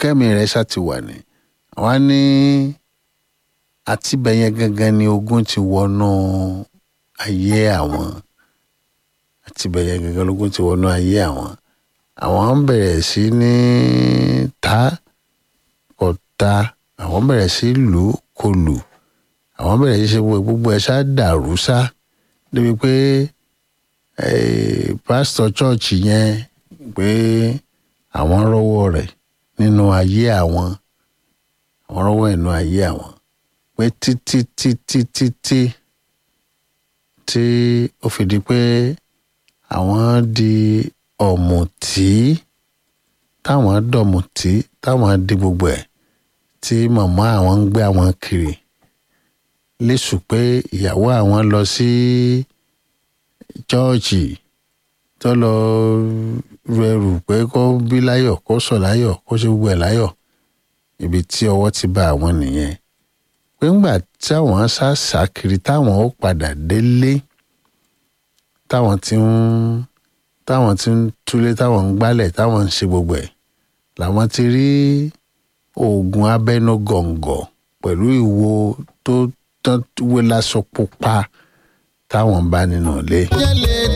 kẹ́mi rẹ̀ ṣá ti wà ní wọ́n á ní àtibẹ̀yẹn gangan ni ogun ti wọnú ayé àwọn àtibẹ̀yẹn gangan lógún ti wọnú ayé àwọn àwọn ń bẹ̀rẹ̀ sí ní ta ọ̀ta àwọn bẹ̀rẹ̀ sí lù ú kò lù àwọn bẹ̀rẹ̀ sí ṣe gbogbo ẹ̀ ṣá dàrú ṣá débi pé pásítọ̀ chọ́ọ̀chì yẹn pé àwọn rọ́wọ́ rẹ̀ nínú ayé àwọn àwọn rọ́wọ́ nínú ayé àwọn pé títí títí títí tí ó fi di pé àwọn di ọ̀mùtí táwọn dọ̀mùtí táwọn di gbogbo ẹ̀ tí màmá àwọn ń gbé àwọn kiri lẹ́sùn pé ìyàwó àwọn lọ sí chọ́ọ̀chì tó lọ rẹrù pé kó bí láyọ̀ kó sọ̀ láyọ̀ kó ṣe gbogbo ẹ̀ láyọ̀ ibi tí ọwọ́ ti bá àwọn nìyẹn pé ńgbà tí àwọn ṣàṣà kiri táwọn ó padà délé táwọn ti ń táwọn ti ń túlé táwọn ń gbálẹ̀ táwọn ń ṣe gbogbo ẹ̀ làwọn ti rí oògùn abẹ́nú gọ̀ǹgọ̀ pẹ̀lú ìwo tó tán wé lásọ pupa táwọn bá nínú ilé. jẹ́lẹ̀